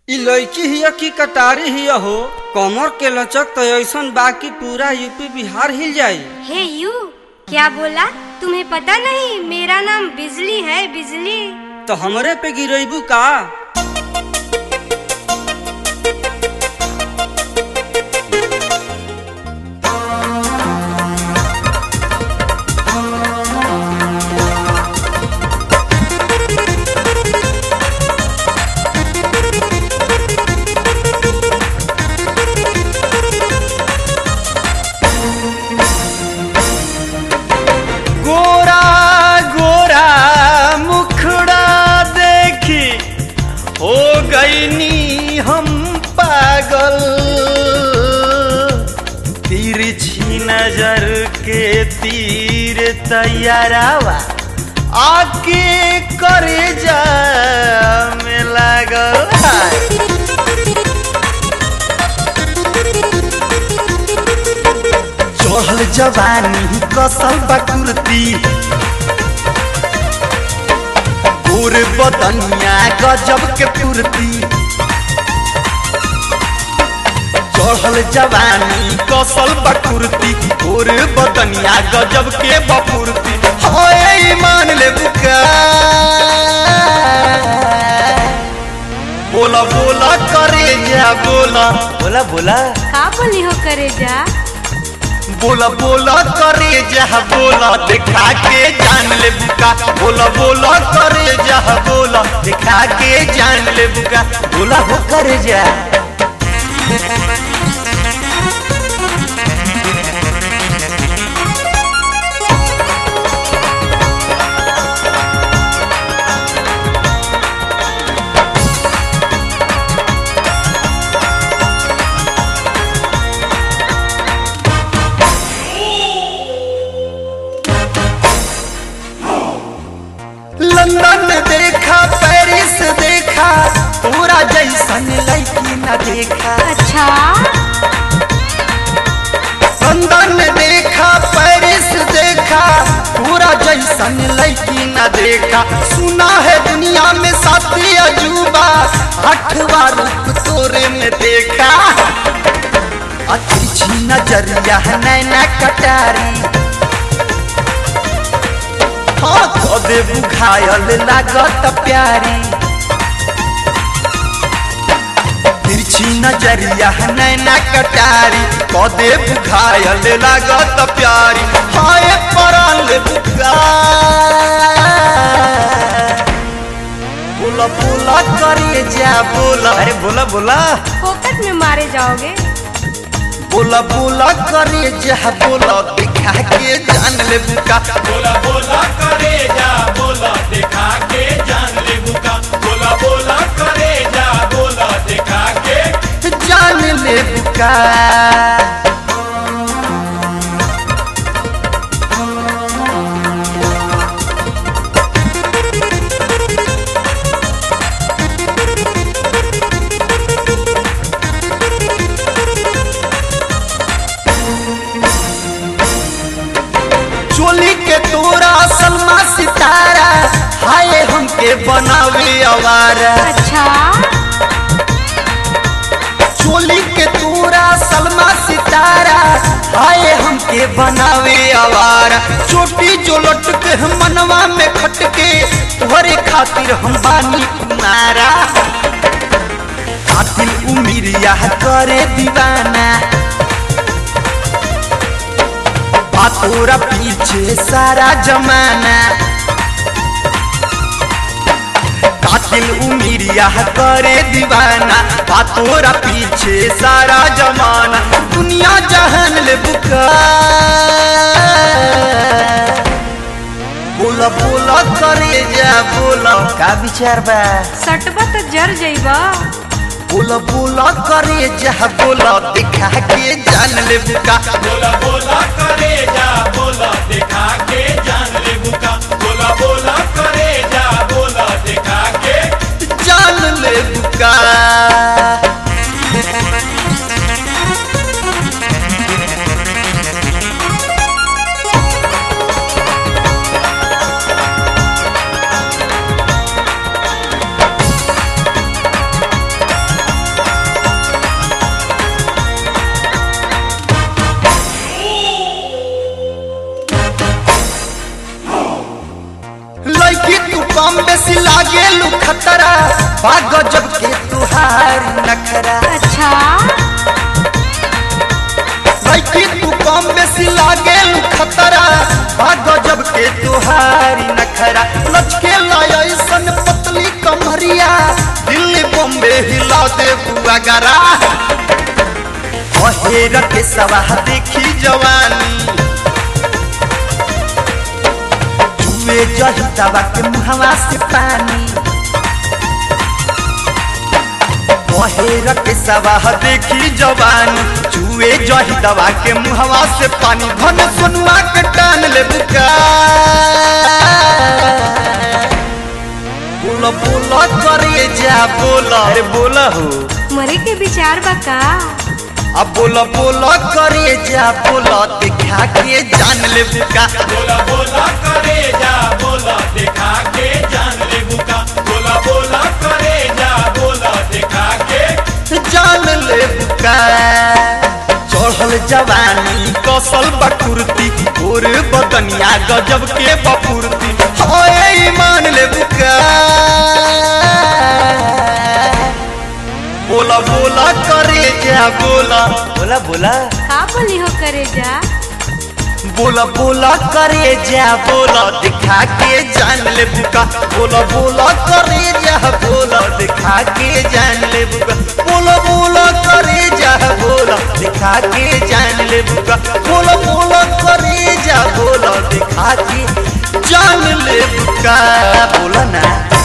इ लड़की हिया की कटारी हिया हो कमर के लचक तो ऐसन बा कि पूरा यूपी बिहार हिल जाई हे यू क्या बोला तुम्हें पता नहीं मेरा नाम बिजली है बिजली तो हमरे पे गिरेबू का गोरा गोरा मुखड़ा देखी हो गईनी हम पागल तिरछी नजर के तीर तैयारावा आके करे जा में लागल हाय। चढ़ल जवानी कसल बकुर्ती गोर बदनिया गजब के पूर्ति चढ़ल जवानी कसल बकुर्ती गोर बदनिया गजब के बपुर्ती होए मान ले बुका बोला बोला करे जा बोला बोला बोला का बोली हो करे जा बोला बोला करे जह बोला दिखा के जान ले बुका बोला बोला करे जह बोला दिखा के जान ले बुका बोला हो करे जा लंदन देखा पेरिस देखा पूरा जैसन लड़की न देखा अच्छा लंदन देखा पेरिस देखा पूरा जैसन लड़की न देखा सुना है दुनिया में साथी अजूबा आठवा रूप तोरे में देखा अच्छी नजरिया है नैना कटारी हाँ कदे बुझायल लागत प्यारी तिरछी नजरिया है नैना कटारी कदे बुझायल लागत प्यारी हाय परल बुका बोला बोला करे जा बोला अरे बोला बोला फोकट में मारे जाओगे बोला बोला करे जा बोला दिखा के जान ले बुका बोला बोला करे जा बोला दिखा के जान ले बुका बोला बोला करे जा बोला दिखा के जान ले बुका चोली के तोरा सलमा सितारा हाय हमके बनावे आवारा अच्छा चोली के तोरा सलमा सितारा हाय हमके बनावे आवारा चोटी जो लटके हम मनवा में खटके तोहरे खातिर हम बानी कुमारा कातिल उमिरिया करे दीवाना तोरा पीछे सारा जमाना कातिल उमिरिया करे दीवाना तोरा पीछे सारा जमाना दुनिया जहन ले बुका बोला बोला करे जा बोला का विचार बा सटबा तो जर जइबा बोला बोला करे जा बोला दिखा के जान ले बुका बोला बोला करे जा बोला दिखा के जान ले बुका बोला बोला करे जा बोला दिखा के जान ले बुका लागेलू खतरा बा गजब के तुहार नखरा अच्छा लड़की तू कम बेसी लागेलू खतरा बा गजब के तुहार नखरा लचके लायसन पतली कमरिया दिल्ली बॉम्बे हिला दे बुआ गरा अहेर के सवाह देखी जवानी जुए जही दवा के मुहवा से पानी बहेर के सवाह देखी जवानी जुए जही दवा के मुहवा से पानी धन सोनुआ के टान ले बुका बोला बोला करे जा बोला अरे बोला हो मरे के विचार बा का अब बोला बोला करे जा बोला दिखा के जान ले बुका बोला बोला करे जा बोला दिखा के जान ले बुका बोला बोला करे जा बोला दिखा के जान ले बुका चढ़ल जवानी कौशल बकुर्ती और बदनिया गजब के बपुर्ती होए ईमान ले बुका बोला बोला करे जा बोला बोला बोला का बोली हो करे जा बोला बोला करे जा बोला दिखा के जान ले बुका बोला बोला करे जा बोला दिखा के जान ले बुका बोला बोला करे जा बोला दिखा के जान ले बुका बोला बोला करे जा बोला दिखा के जान ले बुका बोला ना